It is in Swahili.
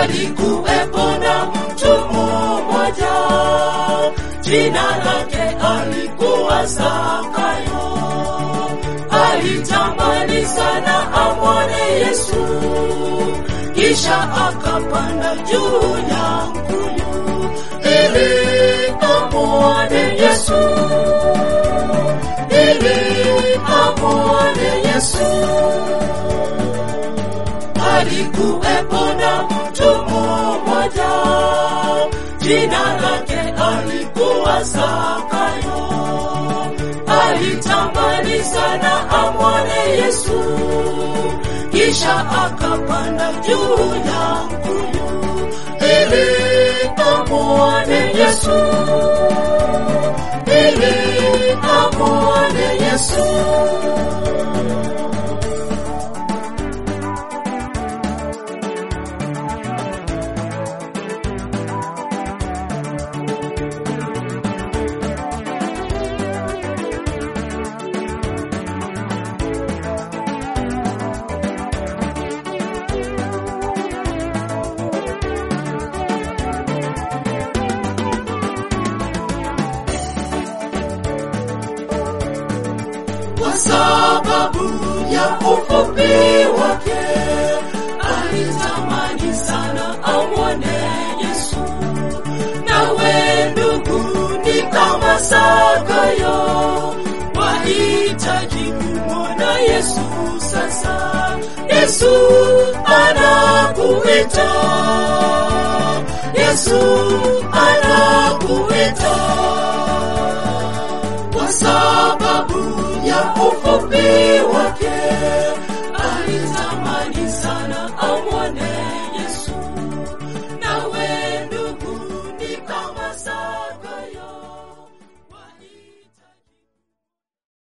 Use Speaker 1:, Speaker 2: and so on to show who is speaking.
Speaker 1: Alikuwepo na mtu mmoja, jina lake alikuwa Zakayo. Alitamani sana amwone Yesu, kisha akapanda juu ya mkuyu ili amwone Yesu, ili amwone Yesu. Alikuwepo na mtu mmoja, jina lake alikuwa Zakayo. Alitamani sana amwone Yesu, kisha akapanda juu ya mkuyu ili amwone Yesu, ili amwone Yesu. kwa sababu ya ufupi wake alitamani sana amwone Yesu. Nawe ndugu, ni kama Zakayo, wahitaji kumwona Yesu sasa. Yesu anakuita, Yesu anakuita kwa sababu ya ufupi wake